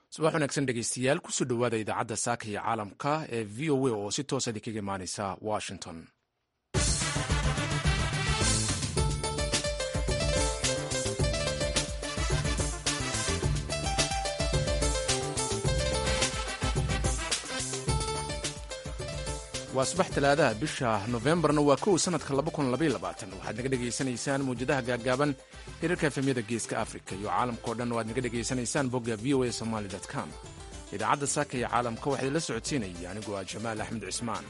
subax wanaagsan dhegeystayaal kusoo dhowaada idaacadda saaka iyo caalamka ee v o a oo si toosa idinkaga imaaneysa washington waa subax talaadaha bisha nofembarna waa kow sanadka waxaad naga dhegaysanaysaan mawjadaha gaagaaban hirarka efemyada geeska africa iyo caalamkao dhan waad naga dhegaysanaysaan bogga v o a somaly com idaacadda saaka iyo caalamka waxaa idinla socodsiinaya anigoo ah jamaal axmed cismaan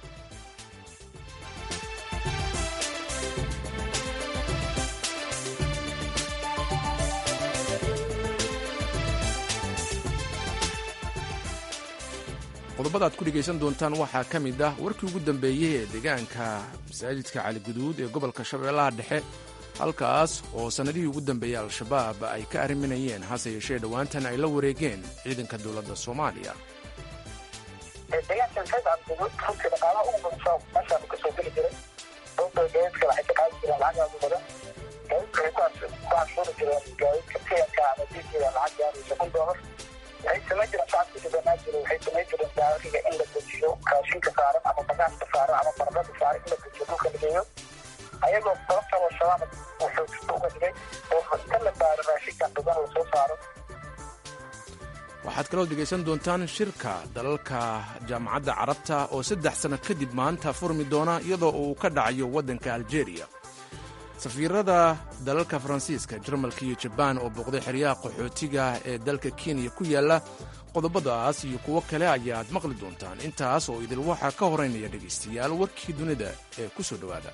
qodobada ad ku dhegaysan doontaan waxaa ka mid ah warkii ugu dambeeyey ee deegaanka masaajidka caliguduud ee gobolka shabeellaha dhexe halkaas oo sannadihii ugu dambeeyey al-shabaab ay ka arriminayeen hase yeeshee dhowaantan ay la wareegeen ciidanka dowladda soomaaliya deegaankan sayd cabdiguud runtii dhaqaalaha ugu badan meeshaan kasoo geli jiray sababtoo gaadiidka waxay ka qaadi jireen lacag aad u badan gaadiidka waxay ku canshuuri jireen gaadiidka tiyanka ama diijiga lacag gaaraysa kun doolar waxay samayn jireen shacabka deganaa jira waxay samayn jireen gaariga in la dejiyo raashinka saaran ama bagaashka saaran ama baradhada saaran in la dejiyo dhulka la geeyo ayagoo sababtaba shabaab wuxuu kasta uga dhigay oo inta la baaro raashinkan badan la soo saaro waxaad kaloo dhegaysan doontaan shirka dalalka jaamacadda carabta oo saddex sanno kadib maanta furmi doona iyadoo uu ka dhacayo waddanka aljeeriya safiirada dalalka faransiiska jarmalka iyo jabaan oo booqday xeryaha qaxootiga ee dalka kenya ku yaalla qodobadaas iyo kuwo kale ayaad maqli doontaan intaas oo idil waxaa ka horeynaya dhegaystayaal warkii dunida ee ku soo dhowaada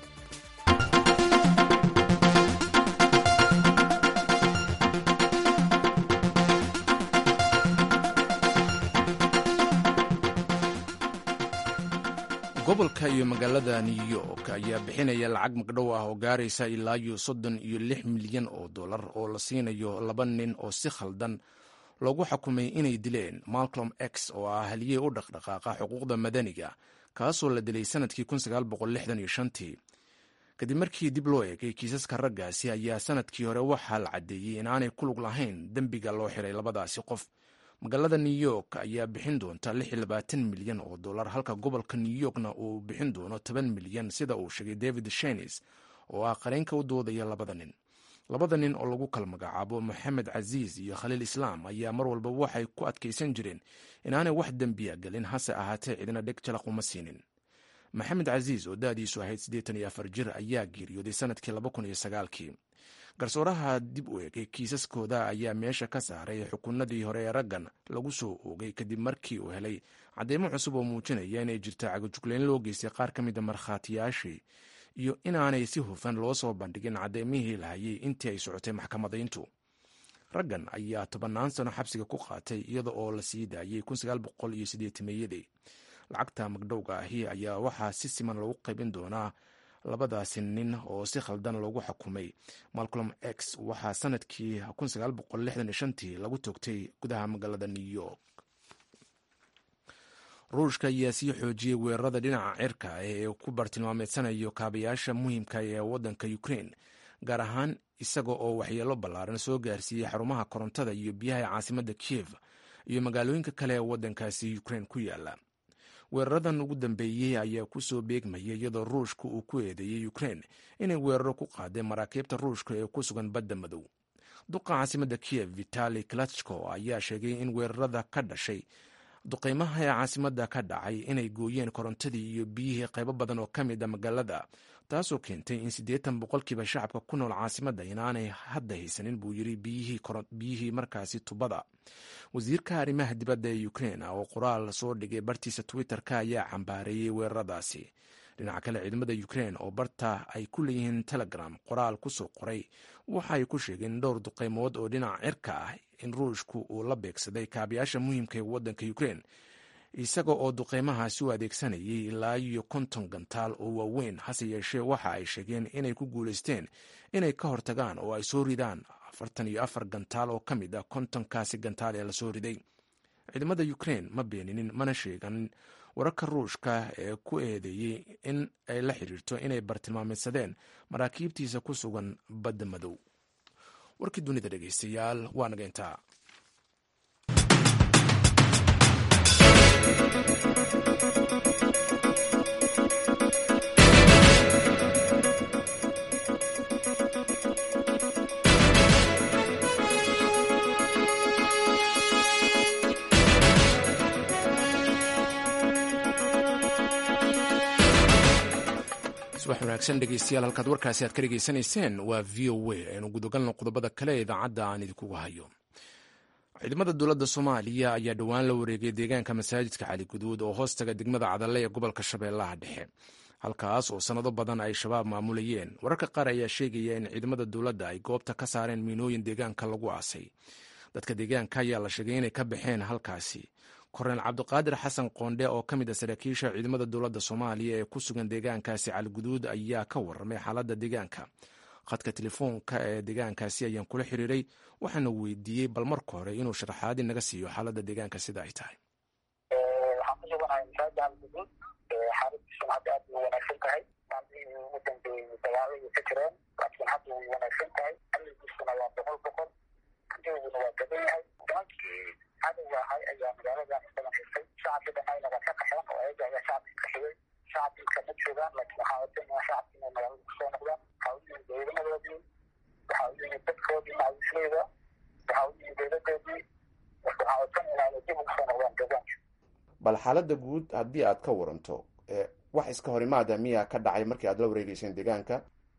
gobolka iyo magaalada new york ayaa bixinaya lacag magdhow ah oo gaaraysa ilaa iyo soddon iyo lix milyan oo dollar oo la siinayo laba nin oo si khaldan loogu xukumay inay dileen malcolm x oo ah haliyey u dhaqdhaqaaqa xuquuqda madaniga kaasoo la dilay sanadkii tii kadib markii dib loo eegay kiisaska raggaasi ayaa sanadkii hore waxaa la caddeeyey inaanay ku lug lahayn dembiga loo xiray labadaasi qof magaalada new york ayaa bixin doonta milyan oo dolar halka gobolka new yorkna uu bixin doono toban milyan sida uu sheegay david shenis oo ah qareenka u doodaya labada nin labada nin oo lagu kala magacaabo moxamed casiis iyo khaliil islaam ayaa mar walba waxay ku adkaysan jireen inaanay wax dembiya gelin hase ahaatee cidina dheg jalaq uma siinin maxamed casiis oo da'diisu ahayd jir ayaa geeriyooday sanadkii kii garsooraha dib u eegay kiisaskooda ayaa meesha ka saaray xukunadii hore ee raggan lagu soo oogay kadib markii uu helay cadeymo cusub oo muujinaya inay jirto cagajuglayn loo geystay qaar ka mida markhaatiyaashii iyo inaanay si hufan loo soo bandhigin cadeymihii lahayay intii ay socotay maxkamadayntu raggan ayaa tobannaan sano xabsiga ku qaatay iyada oo la sii daayey meeyadii lacagta magdhowga ahi ayaa waxaa si siman lagu qaybin doonaa labadaasi nin oo si khaldan loogu xukumay malcolm x waxaa sanadkii tii lagu toogtay gudaha magaalada new york ruushka ayaa sii xoojiyey weerarada dhinaca cirka ee ku bartilmaameedsanayo kaabayaasha muhiimka ee waddanka ukrain gaar ahaan isaga oo waxyeelo ballaaran soo gaarsiiyey xarumaha korontada iyo biyaha caasimadda kiev iyo magaalooyinka kale ee waddankaasi ukrain ku yaala weeraradan ugu dambeeyey ayaa ku soo beegmaya iyadoo ruushka uu ku eedeeyey ukrain inay weeraro ku qaadeen maraakiibta ruushka ee ku sugan badda madow duqa caasimadda kiev vitali klatchko ayaa sheegay in weerarada ka dhashay duqeymaha ee caasimadda ka dhacay inay gooyeen korontadii iyo biyihii qaybo badan oo ka mid a magaalada taasoo keentay in siddeetan boqolkiiba shacabka ku nool caasimadda inaanay hadda haysanin buu yiri biyihii markaasi tubada wasiirka arrimaha dibadda ee ukrain oo qoraal soo dhigay bartiisa twitter-ka ayaa cambaareeyey weeraradaasi dhinaca kale ciidamada ukrain oo barta ay ku leeyihiin telegram qoraal ku soo qoray waxa ay ku sheegeen dhowr duqeymood oo dhinaca cirka ah in ruushku uu la beegsaday kaabayaasha muhiimka ee waddanka ukrain isaga oo duqeymahaasi u adeegsanayay ilaa iyo konton gantaal oo waaweyn hase yeeshee waxa ay sheegeen inay ku guulaysteen inay ka hortagaan oo ay soo ridaan afartan iyo afar gantaal oo ka mid ah kontonkaasi gantaal ee lasoo riday ciidamada ukrain ma beeninin mana sheegan wararka ruushka ee ku eedeeyey in ay la xiriirto inay bartilmaameedsadeen maraakiibtiisa ku sugan badda madow warkii dunida dhegeystayaal waa naga intaa subax wanaagsan dhegeystayaal halkaad warkaasi aad ka dhegeysanayseen waa v o a aynu gudagalno qodobada kale ee idaacadda aan idinkugu hayo ciidamada dowladda soomaaliya ayaa dhowaan la wareegay deegaanka masaajidka cali guduud oo hoostaga degmada cadalle ee gobolka shabeellaha dhexe halkaas oo sannado badan ay shabaab maamulayeen wararka qaar ayaa sheegaya in ciidamada dowladda ay goobta ka saareen miinooyin deegaanka lagu aasay dadka deegaanka ayaa la sheegay inay ka baxeen halkaasi korneel cabdiqaadir xasan qoondhe oo ka mid a saraakiisha ciidamada dowladda soomaaliya ee ku sugan deegaankaasi caliguduud ayaa ka warramay xaaladda deegaanka khadka telefoonka ee deegaankaasi ayaan kula xiriiray waxaana weydiiyey bal marka hore inuu sharaxaadi naga siiyo xaaladda deegaanka sida ay tahay waxaan ku suganahay masaajid caliguduud xaaladiisuna hadda aad bay wanaagsan tahay maalmihii ugu dambeeyey dagaaladii ka jireen laakiin hadda way wanaagsan tahay amnigiisuna waa boqol boqol kajooguna waa gaban yahay nimankii cadowga ahay ayaa magaaladan badan haystay shacabkii dhanayna waa ka qaxeen oo ayaga ayaa shacabkii qaxiyey shacabkiika ma joogaan laakiin waxaa wadanaya shacabkii inay magaalada kusoo noqdaan waxaa u yimid ciidamadoodii waxaa u yimid dadkoodii macawisleyda waxaa u yimid dowladoodii marka waxaa wadanayna inay dib ugu soo noqdaan deegaanka bal xaaladda guud haddii aad ka waranto wax iska horimaada miyaa ka dhacay markii aad la wareegeyseen deegaanka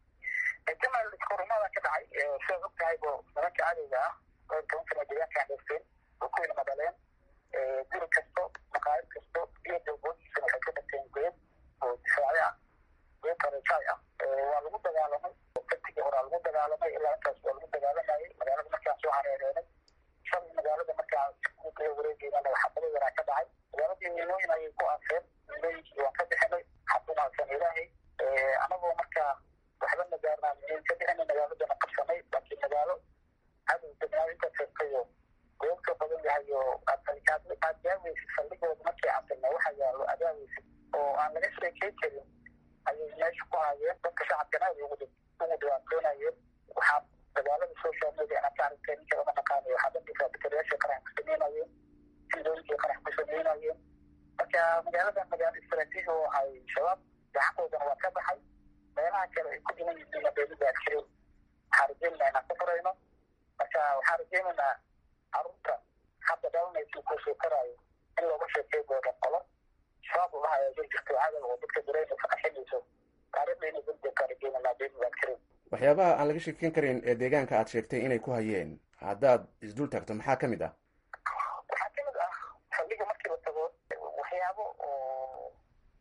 jamal iska horimaada ka dhacay sidaad og tahay bo nimanka cadowga ah oo tobankana deegaankaan haysteen oo kuwina madaleen guri kasto maqaayad kasto iyo dalboodiisana waxay ka dhagteen geed oo difaaci ah geed qareejaay ah waa lagu dagaalamay kartigii horaa lagu dagaalamay ilaa intaas waa lagu dagaalamayay magaalada markaan soo hareereenay shalay magaalada markaan kula wareegeynana xabado yaraa ka dhacay magaaladii miinooyin ayay ku aaseen miinooyinkii waan ka bixinay xabumaasan ilaahay anagoo markaa waxba magaarnaa miin ka bixinay magaaladana qabsanay laakiin magaalo cadow degnaa inta firtayo goobka badan yahay oo aad daaweysid saldhigooda markii casilna waxa yaalo adaaweysid oo aan laga sheekey karin ayay meesha ku hayeen dadka shacabkana aad ugu dhibaatoonayeen waxaa dagaalada social media inaad ka aragteen ninka lama naqaanayo waxaa dhankiisa bakariyaasha qarax ku sameynayeen sidooyinkii qarax ku sameynayeen marka magaaladan magaalo istaraatiiji oo ahay shabaab gacantoodana waa ka baxay meelaha kale ay ku dhiman yihiin beelida adkirin waxaan rajeynaynaa inaan ku furayno marka waxaan rajeynaynaa carruurta hadda dhalanaysa kusoo karaayo in looga sheekey doono qolo shabaab ulaha ayaa jir jirto cadow oo dadka dareynaysa qaxinayso taariikhdeena dulbeekaan rajeynaynaa beelida adkirin waxyaabaha aan laga sheekeyn karin ee deegaanka aad sheegtay inay ku hayeen haddaad isdul taagto maxaa ka mid ah waxaa ka mid ah saldhiga markii la tago waxyaabo oo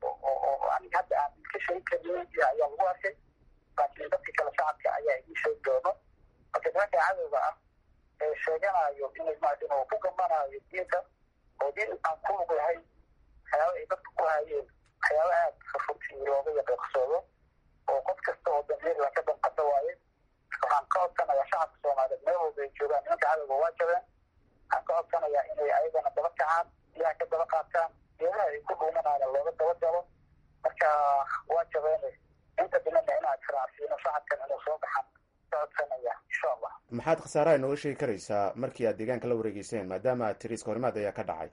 oo aniga hadda aan ka sheegi karin ayaa lagu arkay laakiin dadka kale shacabka ayaa idin sheegi doono marka nimanka cadowga ah ee sheeganayo inay maarata inuu ku gambanayo diinta oo diin aan ku lug lahayn waxyaaba ay dadka ku hayeen waxyaaba aad fafurtii looga yaqiiqsoodo oo qof kasta oo damiirla ka danqada waaye waxaan ka codsanayaa shacabka soomaaliyeed meel walba ay joogaan nimanka cadowga waa jabeen waxaan ka codsanayaa inay ayagana daba kacaan biyaha ka daba qaataan geedaha ay ku dhuumanayna looga daba galo marka waa jabeene inta dhimana inaad israacsiino shacabkan inuu soo baxan ka codsanaya insha allah maxaad khasaaraha inooga sheegi karaysaa markii aad deegaanka la wareegeyseen maadaama aad tiri iska horimaad ayaa ka dhacay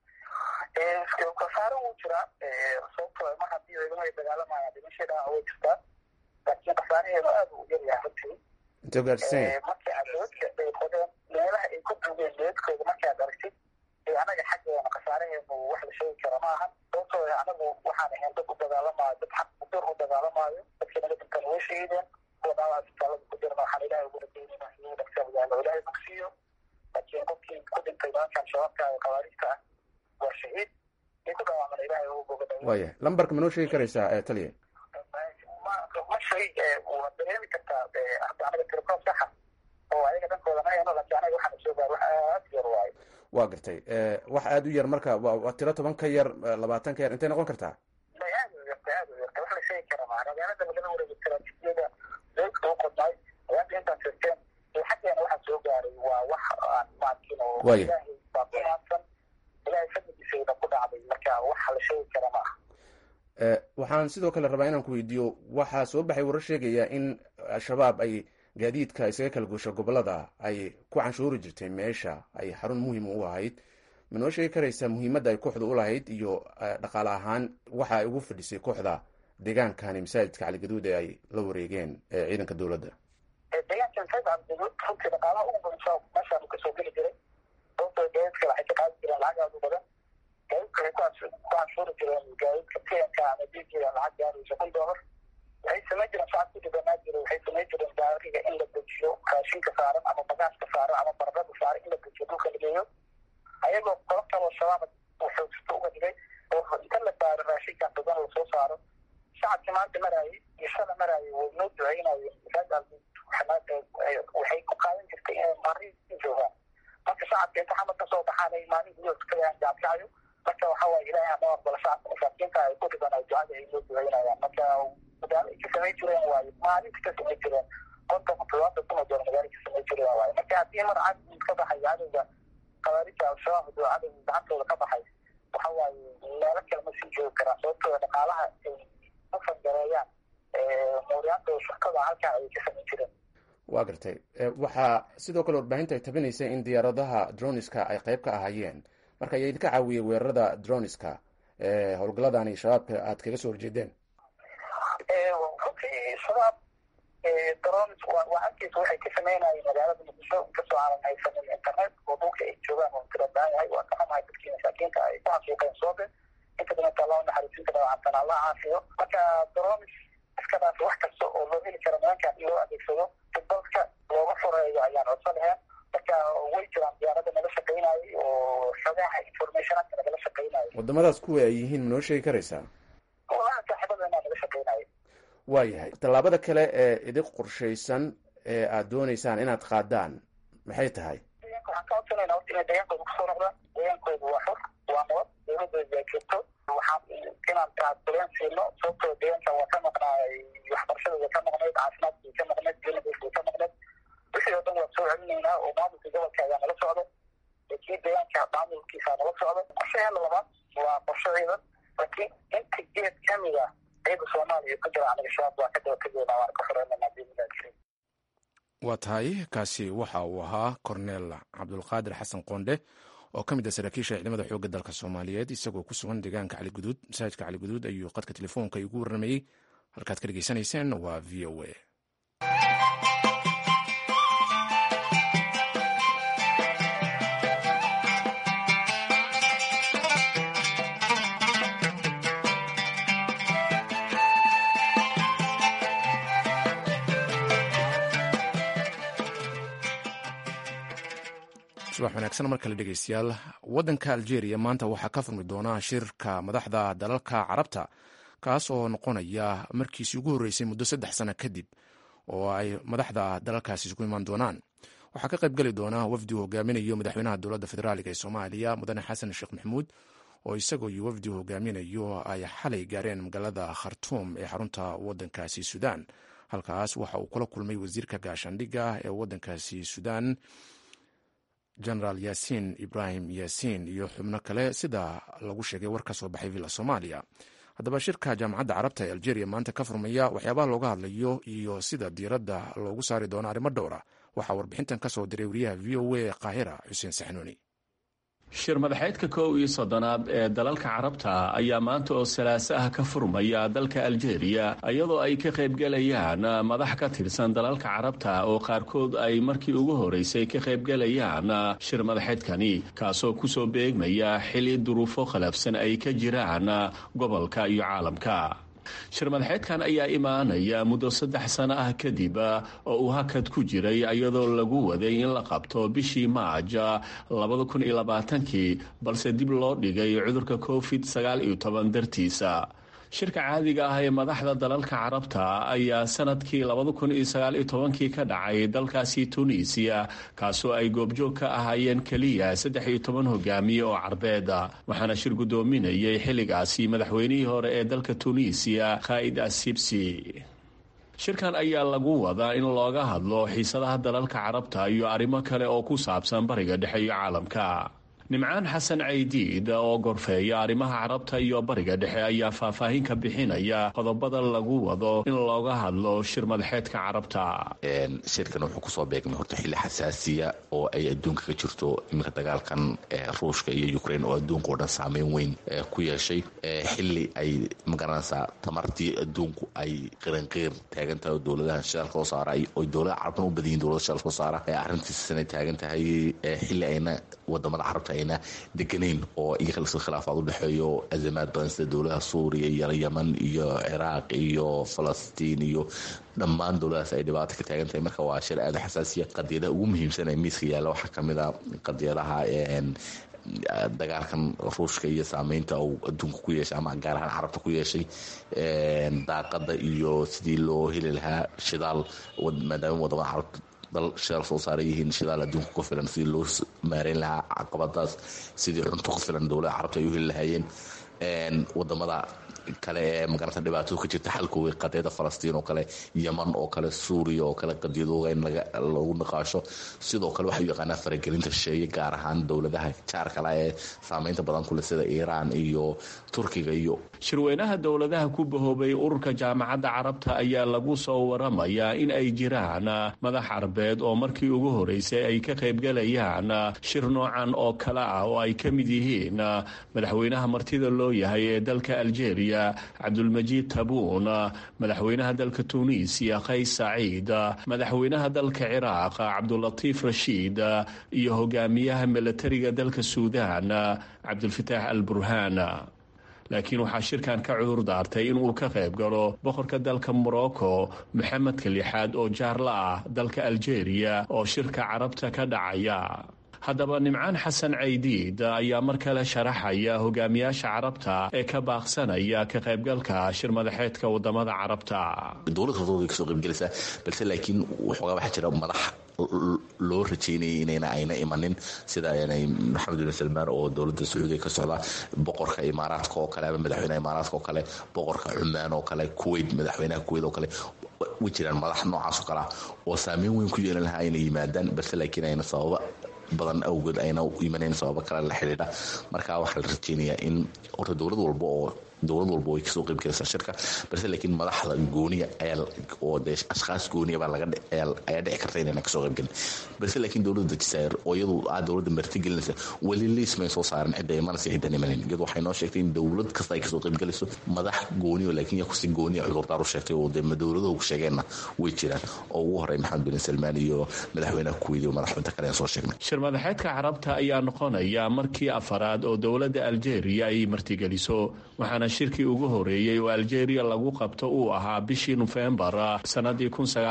khasaaro wuu jiraa sababtoo mar haddii ciidamada ay dagaalamayaan dhimashay dhaaca way jirtaa laakiin khasaaraheedu aad u yaryahay runtii intee gaarsiisanya markii aad doodka ay qodeen meelaha ay ku duugeen doodkooda markii aad aragtid ee anaga xaggeena khasaaraheenu wax la sheegi kara ma ahan sababtoo anagu waxaan ahayn dad u dagaalamaayo dad xaq udur u dagaalamaayo dadkii naga dintan way shahiideen kuwa dhaawaca isbitaalada ku jirna waxaan ilaahay ugu rajeynayna inuu dhaqsadayaalo ilaahay bogsiiyo laakiin qofkii ku dhintay nimankan shabaabka ee khawaarijta ah waa shahiid in ku dhaawacmana ilaahay ugu bogadhayo waaya lambarka ma noo sheegi karaysaa ee taliya ma shay waa dareemi kartaa hadda anaga tirkoob saxa oo ayaga dhankooda ma hayno laakiin anaga waxaan soo gaar wax aad yar waayo waa gartay wax aada u yar marka waa tiro toban ka yar labaatan ka yar intay noqon kartaa may aad u yarta aad u yarta wax la sheegi kara maa magaalada lagala wareegi istaraatiijiyada doolka u qodnay ayaanta intaan sirteen iyo xaggeena waxaa soo gaaray waa wax aan maakin oo Waaya. ilaahay baa ku maadsan ilaahay fadligiisayna ku dhacday marka wax la sheegi kara ma aha waxaan sidoo kale rabaa inaan ku weydiiyo waxaa soo baxay warar sheegaya in al-shabaab ay gaadiidka isaga kala goosho gobolada ay ku canshuuri jirtay meesha ay xarun muhiim u ahayd ma noo sheegi karaysaa muhiimadda ay kooxda u lahayd iyo dhaqaale ahaan waxa ay ugu fadhisay kooxda deegaankani masaajidka caligaduud ee ay la wareegeen ciidanka dowladda deegaanka masaajid caligaduud runtii dhaqaalaha ugu badansa meeshaanu kasoo geli jiray sababtoo gaadiidka waxay ka qaadi jireen lacag aada u badan gaadiidka waxay ku canshuuri jireen gaadiidka tiyanka ama diijiga lacag gaaraysa kun doolar waxay samayn jireen shacabku dhibanaa jira waxay samayn jireen gaariga in la dejiyo raashinka saaran ama bagaaska saaran ama baradhada saaran in la dejiyo dhulka la geeyo ayagoo qolobtaba shabaab xoogsato uga dhigay oo inta la baaro raashinkan badan la soo saaro shacabkii maanta maraayay iyo shala maraayay way noo duceynayeen masaajid waxay ku qaadan jirtay inay marin joogaan marka shacabka inta xamad ka soo baxaan ay maalin gudahood tukadayaan gaabkacayo marka waxa waaye ilaahay ama aqbala shacabka masaakiinta ay ku dhiban ay ducada ay noo duceynayaan marka magaalo ay ka samayn jireen waaye maalinta ka samayn jireen konton todobaatan kun oo doolar magaalo ka samayn jireen waaye marka haddii mar cad ka baxay cadowga qabaarija al-shabaab haduu cadowga gacantooda ka baxay waxa waaye meelo kale ma sii joogi karaan sababtoo dhaqaalaha ay u fangareeyaan mooryaantooda shirkada halkaa ayay ka samayn jireen waa gartay waxaa sidoo kale warbaahinta ay tabinaysa in diyaaradaha droniska ay qayb ka ahaayeen marka ayaa idinka caawiyey weerarada droniska howlgaladani shabaabka aad kaga soo horjeedeen runtii shabaab dronis waa arkeysa waxay ka sameynayeen magaalada muqdisho inkastoo aanan haysanin internet oo dhulka ay joogaan oo tira baahan yahay waa ka xumahay dadkii masaakiinta ay ku xasuuqeen soobe inta badanka allah naxariisinta dhawacantan allah caafiyo marka dronis iskadaas wax kasta oo loo heli karo nimankan in loo adeegsado si dalka looga foreeyo ayaan codso laheen marka way jiraan diyaarada nala shaqeynayay oo xogaha informationaka nagala shaqeynayay wadamadaas kuwa ay yihiin ma noo sheegi karaysaa walaha saaxiibadeenaa naga shaqeynayay waayahay tallaabada kale ee idin qorshaysan ee aad dooneysaan inaad qaadaan maxay tahay waxaan ka codsanayna horta inay deegaankooda kusoo noqdaan deegaankooda waa xor waa nabad dowladooda aa joogto waxaan inaan taasbuleen siino sababtoo deegaanka waa ka maqnaay waxbarashadooda ka maqnayd caafimaadkii ka maqnayd geladooda ka maqnayd wixii oo dhan waa soo celinaynaa oo maamulka gobolka ayaa nala socdo kii deegaanka maamulkiisa nala socdo qorshaheena labaad waa qorshe ciidan laakiin inta geed kamid ah ciida soomaaliya ku jira aniga shabaab waa ka daba tegeynaa waan ka xoreynana diinilaajirin waa tahay kaasi waxa uu ahaa korneel cabdulqaadir xasan qoondhe oo ka mid ah saraakiisha ciidamada xoogga dalka soomaaliyeed isagoo ku sugan deegaanka caliguduud masaajidka caliguduud ayuu qadka telefoonka igu warramayey halkaad ka dhegeysanayseen waa v o a subax wanaagsan mar kale dhegeystayaal waddanka algeria maanta waxaa ka furmi doona shirka madaxda dalalka carabta kaas oo noqonaya markiisii ugu horreysay muddo saddex sano kadib oo ay madaxda dalalkaasi isugu imaan doonaan waxaa ka qayb geli doona wafdi uu hogaaminayo madaxweynaha dowladda federaaliga ee soomaaliya mudane xasan sheekh maxamuud oo isagoo iyo wafdi uu hogaaminayo ay xalay gaareen magaalada khartuum ee xarunta waddankaasi suudaan halkaas waxa uu kula kulmay wasiirka gaashaandhigga ee waddankaasi suudaan genaraal yaasiin ibraahim yaasiin iyo xubno kale sida lagu sheegay war ka soo baxay villa soomaaliya haddaba shirka jaamacadda carabta ee algeria maanta ka furmaya waxyaabaha looga hadlayo iyo sida diiradda loogu saari doono arrimo dhowra waxaa warbixintan ka soo diray wariyaha v o a qaahira xuseen saxnuuni shir madaxeedka kow iyo soddonaad ee dalalka carabta ayaa maanta oo salaaso ah ka furmaya dalka aljeeriya iyadoo ay ka qaybgelayaan madax ka tirsan dalalka carabta oo qaarkood ay markii ugu horeysay ka qaybgelayaan shir madaxeedkani kaasoo kusoo beegmaya xili duruufo khilaafsan ay ka jiraan gobolka iyo caalamka shir madaxeedkan ayaa imaanaya muddo saddex sano ah kadib oo uu hakad ku jiray iyadoo lagu waday in la qabto bishii maaj labada kun iyo labaatankii balse dib loo dhigay cudurka covid sagaal iyo toban dartiisa shirka caadiga ah ee madaxda dalalka carabta ayaa sanadkii labada kun iyo sagaal iyo tobankii ka dhacay dalkaasi tunisiya kaasoo ay goobjoog ka ahaayeen keliya saddex iyo toban hogaamiye oo carbeeda waxaana shir guddoominayay xilligaasi madaxweynihii hore ee dalka tunisiya khaa'id assibsi shirkan ayaa lagu wadaa in looga hadlo xiisadaha dalalka carabta iyo arrimo kale oo ku saabsan bariga dhexe iyo caalamka nimcaan xasan caydiid oo gorfeeya arrimaha carabta iyo bariga dhexe ayaa faahfaahin ka bixinaya qodobada lagu wado in looga hadlo shir madaxeedka carabta shirkan wuxuu kusoo beegmay horta xilli xasaasiya oo ay adduunka ka jirto iminka dagaalkan ruushka iyo ukraine oo adduunka oo dhan saameyn weyn ku yeeshay xilli ay magaranaysaa tamartii adduunku ay qiranqiir taagan tahay oo dowladaha shidaalka soo saara oy dowlada carabtan u badan yihin dowlada shidaalka soo saara arrintiisana taagan tahay xilli ayna wadamada carabta ayna deganayn oo iyaga lasoo khilaafaad u dhexeeyo azamaad badan sida dowladaha suuriya iyo yaman iyo ciraaq iyo falastiin iyo dhammaan dowladahaas ay dhibaato ka taagan tahay marka waa shir aada xasaasiya qadiyadaha ugu muhiimsan ee miiska yaalla waxaa kamid a qadiyadaha dagaalkan ruushka iyo saameynta uu adduunka ku yeeshay ama gaar ahaan carabta ku yeeshay daaqada iyo sidii loo heli lahaa shidaal maadaama wadamada carabta dal shidaal soo saaran yihiin shidaal adduunka ku filan sidii loo maareyn lahaa caqabadaas sidii cunto ku filan dowlada carabta ay u heli lahaayeen wadamada kale ee magaranta dhibaatada ka jirta xalkooga qadiyada falastiin oo kale yaman oo kale suuriya oo kale qadiyadooga in lagu niqaasho sidoo kale waxay u yaqaanaa faragelinta shisheeye gaar ahaan dowladaha jaarkala ee saameynta badan kule sida iiraan iyo turkiga iyo shirweynaha dowladaha ku bahoobay ururka jaamacadda carabta ayaa lagu soo waramayaa in ay jiraan madax carbeed oo markii ugu horeysay ay ka qaybgalayaan shir noocan oo kale ah oo ay ka mid yihiin madaxweynaha martida loo yahay ee dalka algeria cabdulmajiid tabuun madaxweynaha dalka tuuniisiya qays saciid madaxweynaha dalka ciraaq cabdulatiif rashiid iyo hogaamiyaha milatariga dalka suudaan cabdulfataax al burhaan laakiin waxaa shirkan ka cudur daartay inuu ka qayb galo boqorka dalka morocco maxamedka lixaad oo jaarla ah dalka algeria oo shirka carabta ka dhacaya haddaba nimcaan xasan caydiid ayaa mar kale sharaxaya hogaamiyaasha carabta ee ka baaqsanaya ka qaybgalka shir madaxeedka wadamada carabta dowlad kastooda kasoo qaybgelaysaa balse laakiin waxoogaa waxaa jira madax loo rajeynayay inayna ayna imanin sida maxamed bin salmaan oo dowladda sacuudiga ka socda boqorka imaaraadka oo kale ama madaxweynaha imaaraadka oo kale boqorka cumaan oo kale kuwait madaxweynaha kuwait oo kale way jiraan madax noocaas oo kale ah oo saameyn weyn ku yeelan lahaa inay yimaadaan balse laakiin ayna sababa badan awgeed ayna u imanayn sababo kale la xidhiidha marka waxaa la rajeynayaa in horta dowlad walba oo dowlad walba way kasoo qaybgalaysaa shirka balse laakiin madaxda gooniya ayaa oo dee ashkhaas gooniya baa laga ayaa dhici karta inayna kasoo qaybgelin balse laakiin dowladda jazaa'ir oo iyadu aa dowladda martigelinaysa weli liis may soo saaran cidda imanaysa ciddan imanin iyadu waxay noo sheegtay in dowlad kasta ay kasoo qaybgalayso madax gooniyo laakiin yaa kusi gooniya cudurdaar u sheegtay oo dee dowladuhu ku sheegeenna way jiraan oo ugu horey maxamed bin salmaan iyo madaxweynaha kuweydi iyo madaxweynaha kale aan soo sheegnay shir madaxeedka carabta ayaa noqonaya markii afaraad oo dowladda algeria ay martigeliso waxaana shirkii ugu horeeyey oo algeria lagu qabto uu ahaa bishii nofembar sanadii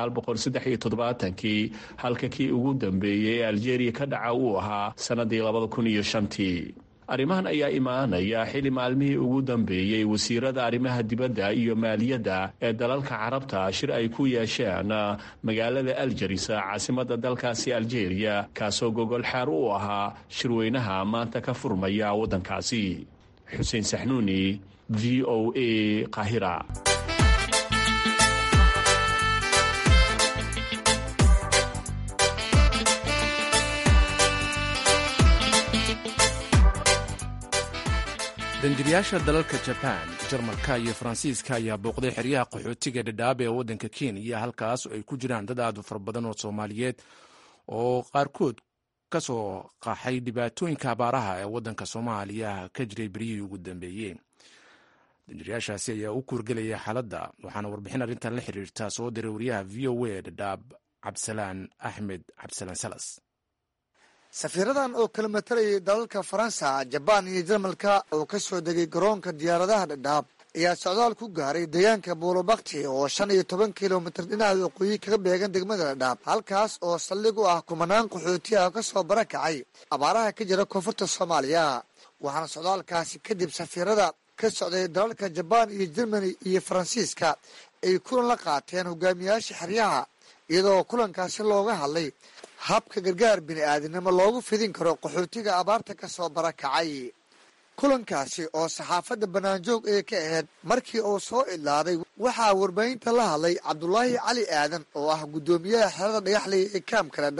kii halka kii ugu dambeeyey ee algeria ka dhaca uu ahaa sanadii tii arrimahan ayaa imaanaya xili maalmihii ugu dambeeyey wasiirada arrimaha dibadda iyo maaliyadda ee dalalka carabta shir ay ku yeesheen magaalada aljaris caasimada dalkaasi algeria kaasoo gogol xaar u ahaa shirweynaha maanta ka furmaya waddankaasi xuseen saxnuuni v o a qahira danjirayaasha dalalka jabaan jarmalka iyo faransiiska ayaa booqday xeryaha qaxootiga dhadhaab ee waddanka kenya halkaas ay ku jiraan dad aad u fara badan oo soomaaliyeed oo qaarkood ka soo qaxay dhibaatooyinka abaaraha ee waddanka soomaaliya ka jiray beryihii ugu dambeeyey danjirayaashaasi ayaa u kuurgelaya xaaladda waxaana warbixin arrintan la xiriirta soo diray wariyaha v o a dhadhaab cabdisalaan axmed cabdisalaan salas safiiradan oo kala matalayay dalalka faransa jabaan iyo jarmalka oo ka soo degay garoonka diyaaradaha dhadhaab ayaa socdaal ku gaaray deegaanka buulobakti oo shan iyo toban kilomitir dhinaca waqooyi kaga beegan degmada dhadhaab halkaas oo saldhig u ah kumanaan qaxooti ah ka soo barakacay abaaraha ka jira koonfurta soomaaliya waxaana socdaalkaasi kadib safiirada ka socday dalalka jabaan iyo jermani iyo faransiiska ay kulan la qaateen hogaamiyaasha xeryaha iyadoo kulankaasi looga hadlay habka gargaar bini-aadinimo loogu fidin karo qaxootiga abaarta ka soo barakacay kulankaasi oo saxaafadda banaanjoog ee ka ahayd markii uu soo idlaaday waxaa warbaahinta la hadlay cabdulaahi cali aadan oo ah guddoomiyaha xerada dhagaxley ee kaamka dhadhaab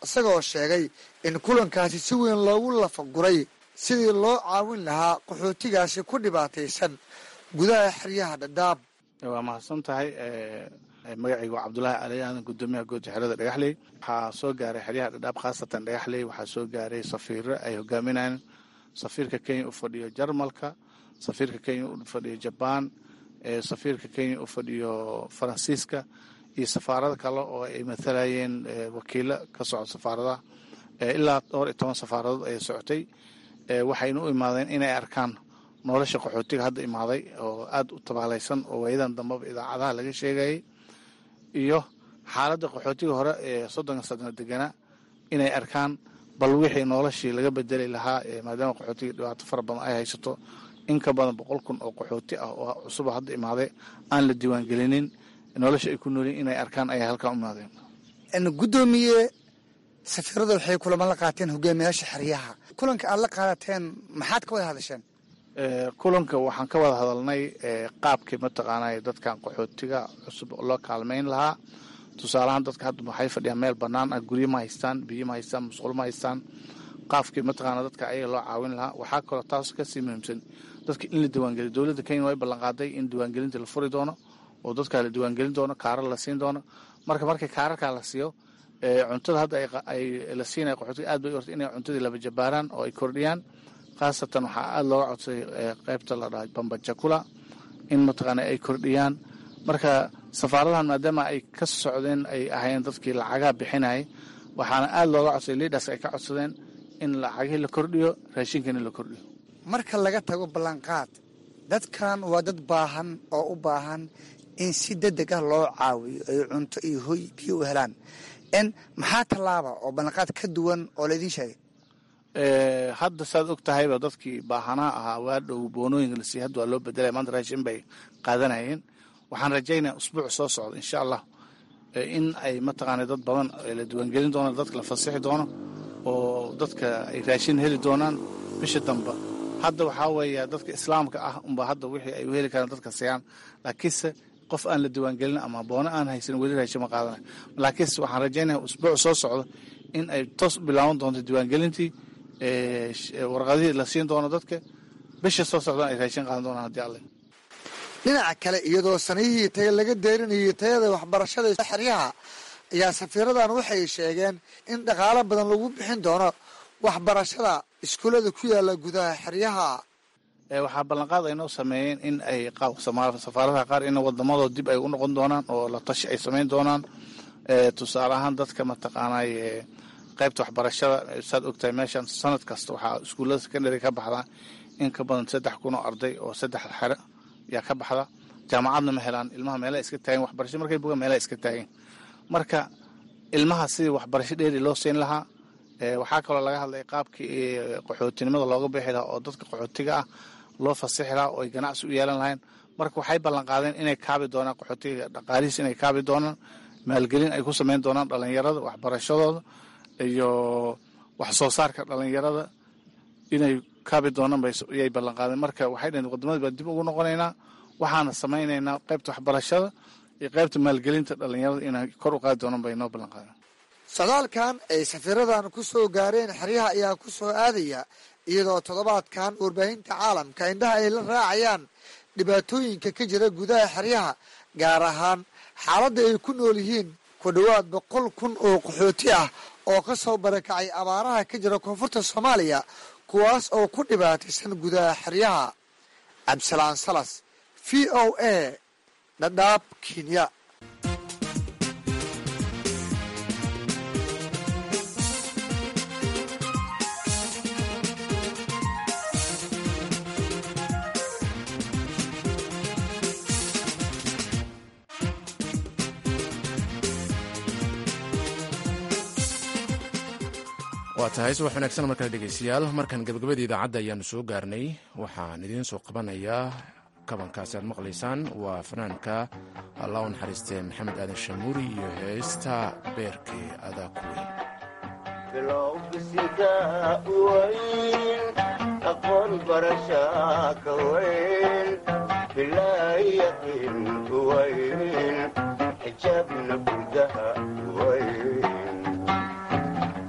isagoo sheegay in kulankaasi si weyn loogu lafaguray sidii loo caawin lahaa qaxootigaasi ku dhibaataysan gudaha xeryaha dhadhaab waa mahadsan tahay magacayga waa cabdulaahi ali aadan gudoomiyaha goodda xerada dhagaxley waxaa soo gaaray xeryaha dhadhaab khaasatan dhagaxley waxaa soo gaaray safiiro ay hogaaminayaan safiirka kenya u fadhiyo jarmalka safiirka kenya u fadhiyo jabaan safiirka kenya u fadhiyo faransiiska iyo safaarado kale oo ay matalayeen wakiilo ka socda safaaradaha ilaa dhowr iyo toban safaaradood ayay socotay waxayna u imaadeen inay arkaan nolosha qaxootiga hadda imaaday oo aada u tabaalaysan oo waayadan dambeba idaacadaha laga sheegayay iyo xaaladda qaxootiga hore ee soddonka sadno deganaa inay arkaan bal wixii noloshii laga bedeli lahaa maadaama qaxootiga dhibaato fara badan ay haysato in ka badan boqol kun oo qaxooti ah oo cusuba hadda imaaday aan la diiwaangelinin nolosha ay ku noolyiin inay arkaan ayay halkan u imaadeen gudoomiye safiirada waxay kulamo la qaateen hogaamiyaasha xeryaha kulanka aad la qaadateen maxaad ka wada hadasheen kulanka waxaan ka wada hadalnay qaabkii mataqaanay dadkan qaxootiga cusub loo kaalmayn lahaa tusaalahaan dadka hadda waxay fadhiyaan meel bannaan ah guryo ma haystaan biyo ma haystaan musqulo ma haystaan qaafkii mataqaana dadka ayaga loo caawin lahaa waxaa kaloo taas kasii muhiimsan dadka in la diiwaangeliyo dowladda kenya way ballanqaaday in diiwaangelinta la furi doono oo dadka la diiwaangelin doono kaarar la siin doono marka markii kaararkaa la siiyo cuntada hadda ay la siinaya qaxootiga aad bay orta inay cuntadii laba jabaaraan oo ay kordhiyaan khaasatan waxaa aada looga codsaday qaybta la dhahay bambajakula in mataqaana ay kordhiyaan marka safaaradahan maadaama ay ka socdeen ay ahayn dadkii lacagaha bixinayay waxaana aada looga codsaday liidhaas ay ka codsadeen in lacagihii la kordhiyo raashinkana la kordhiyo marka laga tago ballanqaad dadkan waa dad baahan oo u baahan in si degdeg ah loo caawiyo ay cunto iyo hoy biyo u helaan n maxaa tallaaba oo ballanqaad ka duwan oo laydin sheegay hadda saad og tahayba dadkii baahanaa ahaa waa dhow boonooyinka la siiy hadda waa loo bedelaya maanta raashin bay qaadanayeen waxaan rajaynaya usbuuc soo socda insha allah in ay mataqaana dad badan la diiwaangelin doono dadka la fasixi doono oo dadka ay raashin heli doonaan bisha damba hadda waxaa weeya dadka islaamka ah unba hadda wixii ay u heli karaan dadka siyaan laakiinse qof aan la diiwaangelin ama boono aan haysan weli raashin ma qaadanayo laakiinse waxaan rajaynaya usbuuc soo socda in ay toos bilaaban doonto diiwaangelintii warqadihii la siin doono dadka bisha soo socdaan ay raashin qaadan doonaan haddii alle dhinaca kale iyadoo sanihii taye laga deerinayay tayada waxbarashada xeryaha ayaa safiiradan waxay sheegeen in dhaqaalo badan lagu bixin doono waxbarashada iskuullada ku yaala gudaha xeryaha waxaa ballanqaad ay noo sameeyeen in ay safaaradaha qaar in wadamadoo dib ay u noqon doonaan oo la tashi ay samayn doonaan tusaale ahaan dadka mataqaanay qaybta waxbarashada saad ogtahay meeshan sanad kasta waxaa iskuullada secondary ka baxdaa in ka badan saddex kun oo arday oo saddex xere yaa ka baxda jaamacadna ma helaan ilmaha meela iska taageen waxbarasho markay bogaan meela iska taageen marka ilmaha sidii waxbarasho dheeri loo siin lahaa waxaa kaloo laga hadlay qaabkii qaxootinimada looga bixi lahaa oo dadka qaxootiga ah loo fasixi lahaa oo ay ganacsi u yeelan lahayn marka waxay ballan qaadeen inay kaabi doonaan qaxootiga dhaqaalihiis inay kaabi doonaan maalgelin ay ku sameyn doonaan dhalinyarada waxbarashadooda iyo wax soo saarka dhalinyarada inay kaabi doonaan bayay ballan qaadeen marka waxay dhaheen wadamada baa dib ugu noqonaynaa waxaana samaynaynaa qaybta waxbarashada iyo qaybta maalgelinta dhalinyarada inay kor u qaadi doonaan bay noo ballan qaadeen socdaalkan ay safiiradan ku soo gaareen xeryaha ayaa ku soo aadaya iyadoo toddobaadkan warbaahinta caalamka indhaha ay la raacayaan dhibaatooyinka ka jira gudaha xeryaha gaar ahaan xaaladda ay ku nool yihiin ku dhowaad boqol kun oo qaxooti ah oo ka soo barakacay abaaraha ka jira koonfurta soomaaliya kuwaas oo ku dhibaataysan gudaha xeryaha cabdisalaan salas v o a dhadhaab kenya waa tahay subax wanaagsan markale dhegeystayaal markan gabagabada idaacadda ayaanu soo gaarnay waxaan idiin soo qabanayaa kabankaasi aad maqlaysaan waa fanaanka allah u naxariistee maxamed aadan shamuuri iyo heesta beerkee adaa ku weyn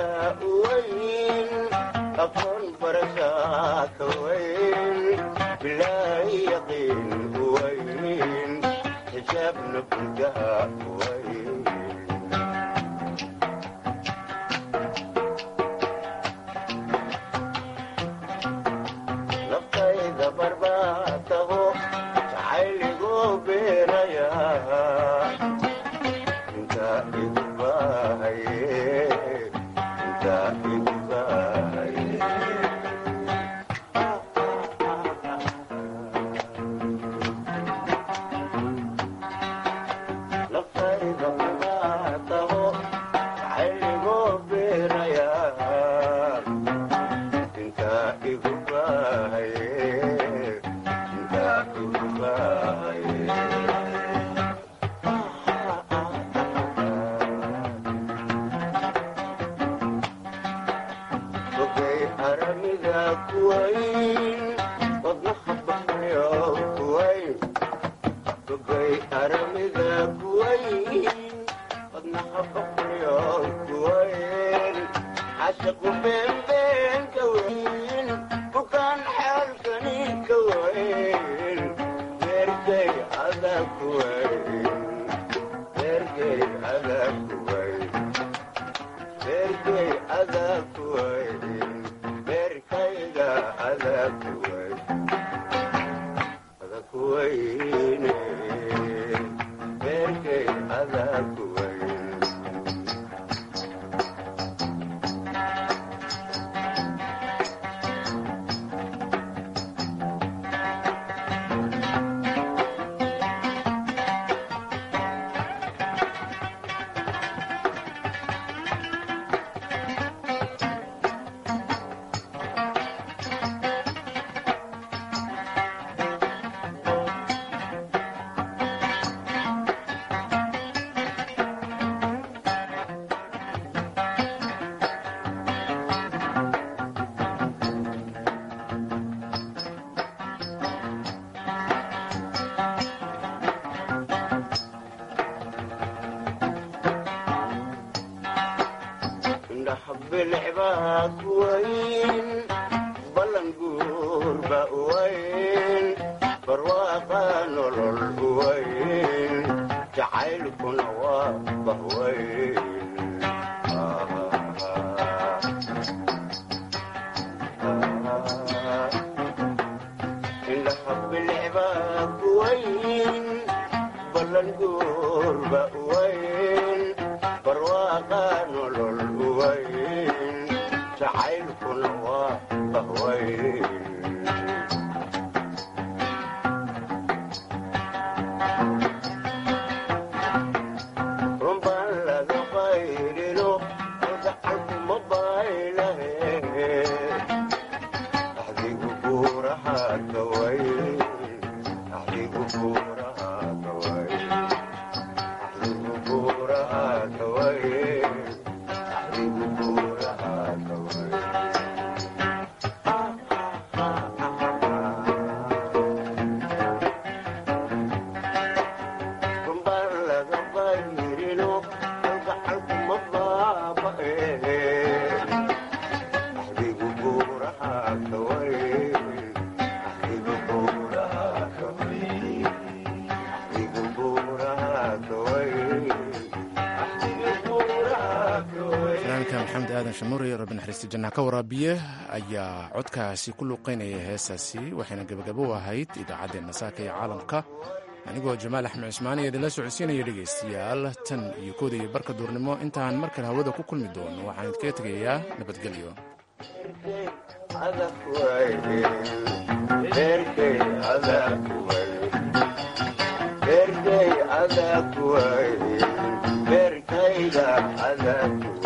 maxamed aadan shamuure rabbi naxariista jannaha ka waraabiye ayaa codkaasi ku luuqeynaya heesaasi waxayna gebagabo u ahayd idaacaddeenna saaka iyo caalamka anigoo jamaal axmed cismaani idinla socodsiinaya dhegaystayaal tan iyo kooda iyo barka duurnimo intaan mar kale hawada ku kulmi doono waxaan idinkaga tegayaa nabadgelyo berkayga adag